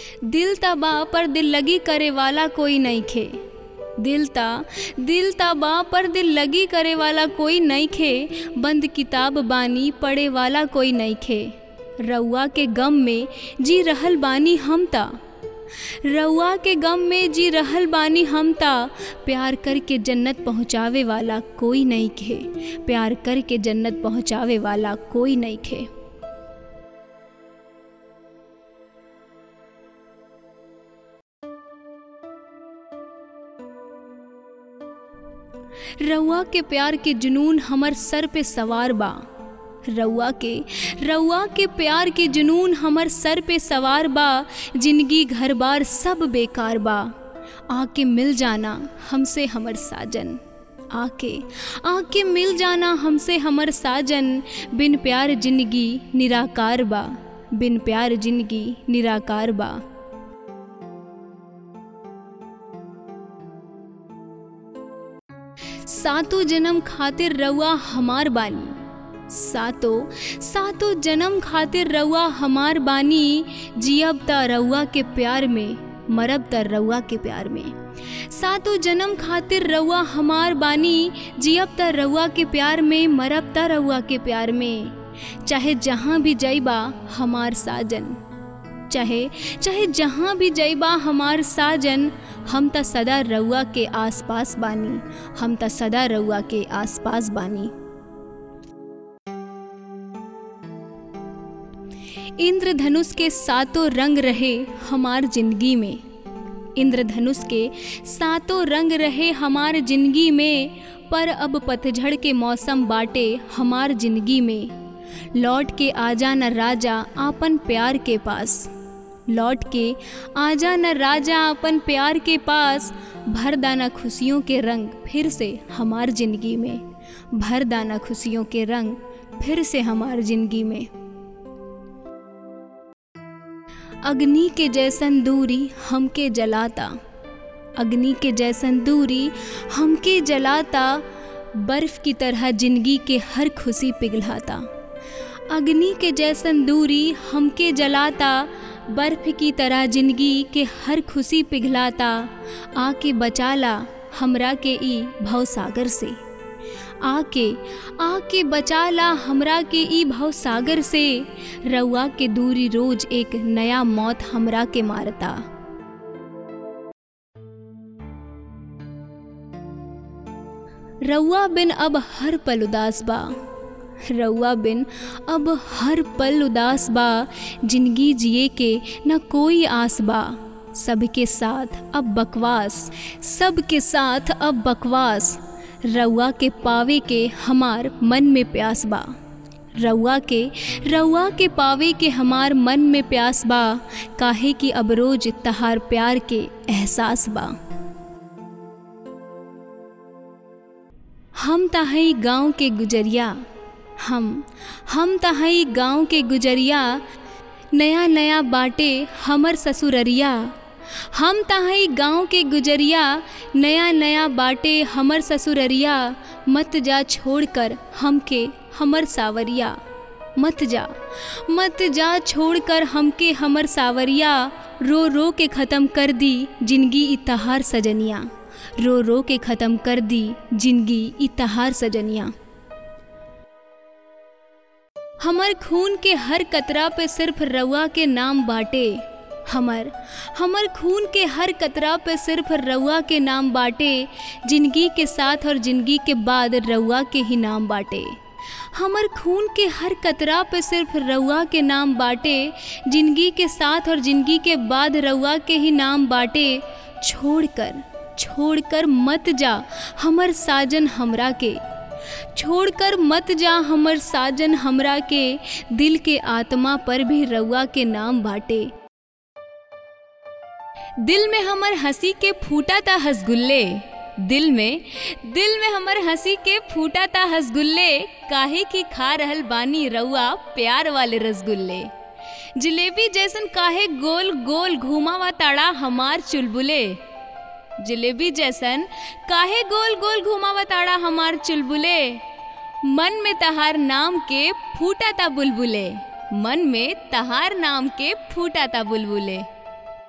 दिल ता बा पर दिल लगी करे वाला कोई नहीं खे दिल ता दिल ता बा पर दिल लगी करे वाला कोई नहीं खे बंद किताब बानी पढ़े वाला कोई नहीं खे रउआ के गम में जी रहल बानी हम ता रउआ के गम में जी रहल बानी हम ता प्यार करके जन्नत पहुँचावे वाला कोई नहीं खे प्यार करके जन्नत पहुँचावे वाला कोई नहीं खे रउआ के प्यार के जुनून हमर सर पे सवार बा रउआ के रउआ के प्यार के जुनून हमर सर पे सवार बा जिंदगी घर बार सब बेकार बा आके मिल जाना हमसे हमर साजन आके आके मिल जाना हमसे हमर साजन बिन प्यार जिंदगी निराकार बा बिन प्यार जिंदगी निराकार बा सातों जन्म खातिर रउआ हमार बानी सातों सातों जन्म खातिर रउआ हमार बानी जियब त रउआ के प्यार में मरब त रउआ के प्यार में सातों जन्म खातिर रउआ हमार बानी जियब त रउआ के प्यार में मरब त रउआ के प्यार में चाहे जहाँ भी जइबा हमार साजन चाहे चाहे जहाँ भी जइबा हमार साजन हम त सदा रउआ के आसपास बानी हम त सदा रउआ के आसपास बानी इंद्रधनुष के सातों रंग रहे हमार जिंदगी में इंद्रधनुष के सातों रंग रहे हमार जिंदगी में पर अब पतझड़ के मौसम बाटे हमार जिंदगी में लौट के आजा न राजा आपन प्यार के पास लौट के आजा न राजा अपन प्यार के पास भर दाना खुशियों के रंग फिर से हमार जिंदगी में भर दाना खुशियों के रंग फिर से हमार जिंदगी में अग्नि के जैसन दूरी हमके जलाता अग्नि के जैसन दूरी हमके जलाता बर्फ की तरह जिंदगी के हर खुशी पिघलाता अग्नि के जैसन दूरी हमके जलाता बर्फ की तरह जिंदगी के हर खुशी पिघलाता आके बचाला हमरा के ई भवसागर से आके आके बचाला हमरा के ई भवसागर से रउआ के दूरी रोज एक नया मौत हमरा के मारता रउआ बिन अब हर पल उदास बा रउआ बिन अब हर पल उदास बा जिंदगी जिए के न कोई आस बा सबके साथ अब बकवास सबके साथ अब बकवास रउआ के पावे के हमार मन में प्यास बा रउआ के रउआ के पावे के हमार मन में प्यास बा काहे कि अब रोज तहार प्यार के एहसास बा हम तहई गांव के गुजरिया हम हम तहई गांव के गुजरिया नया नया बाटे हमर ससुररिया हम तहई गांव के गुजरिया नया नया बाटे हमर ससुररिया मत जा छोड़कर हमके हमर सावरिया मत जा मत जा छोड़कर हमके हमर सावरिया रो रो के ख़त्म कर दी जिंदगी इतहार सजनिया रो रो के ख़त्म कर दी जिंदगी इतहार सजनिया हमर खून के हर कतरा पे सिर्फ रउआ के नाम बाटे हमर हमर खून के हर कतरा पे सिर्फ रउआ के नाम बाटे जिंदगी के साथ और जिंदगी के बाद रउआ के ही नाम बाटे हमर खून के हर कतरा पे सिर्फ रउआ के नाम बाटे जिंदगी के साथ और जिंदगी के बाद रउआ के ही नाम बाटे छोड़कर छोड़कर मत जा हमर साजन हमरा के छोड़कर मत जा हमर साजन हमरा के दिल के आत्मा पर भी रउआ के नाम बाटे दिल में हमर हंसी के फूटा था हसगुल्ले दिल में दिल में हमर हंसी के फूटा था हसगुल्ले काहे की खा रहल बानी रउआ प्यार वाले रसगुल्ले जलेबी जैसन काहे गोल गोल घुमावा ताड़ा हमार चुलबुले जलेबी जैसन काहे गोल गोल घुमावा ताड़ा हमार चुलबुले मन में तहार नाम के फूटा ता बुलबुले मन में तहार नाम के फूटा ता बुलबुले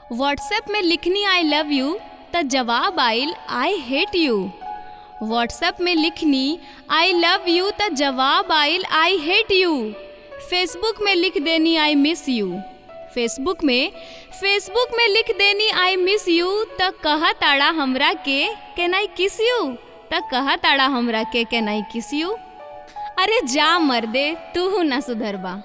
व्हाट्सएप में लिखनी आई लव यू त जवाब आइल आई हेट यू व्हाट्सएप में लिखनी आई लव यू त जवाब आइल आई हेट यू फेसबुक में लिख देनी आई मिस यू फेसबुक में फेसबुक में लिख देनी आई मिस यू त कहा ताड़ा हमरा के कैन आई किस यू त कहा ताड़ा हमरा के कैन आई किस यू अरे जा मर्दे तू ना सुधरबा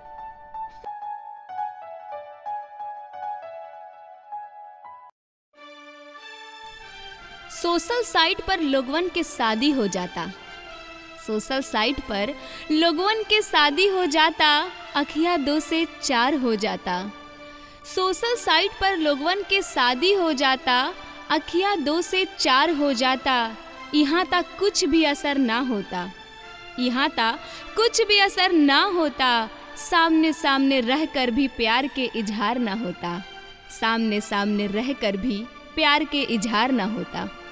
सोशल साइट पर लोगवन के शादी हो जाता सोशल साइट पर लोगवन के शादी हो जाता अखिया दो से चार हो जाता सोशल साइट पर लोगवन के शादी हो जाता अखिया दो से चार हो जाता यहाँ तक कुछ भी असर ना होता यहाँ तक कुछ भी असर ना होता सामने सामने रहकर भी प्यार के इजहार ना होता सामने सामने रहकर भी प्यार के इजहार ना होता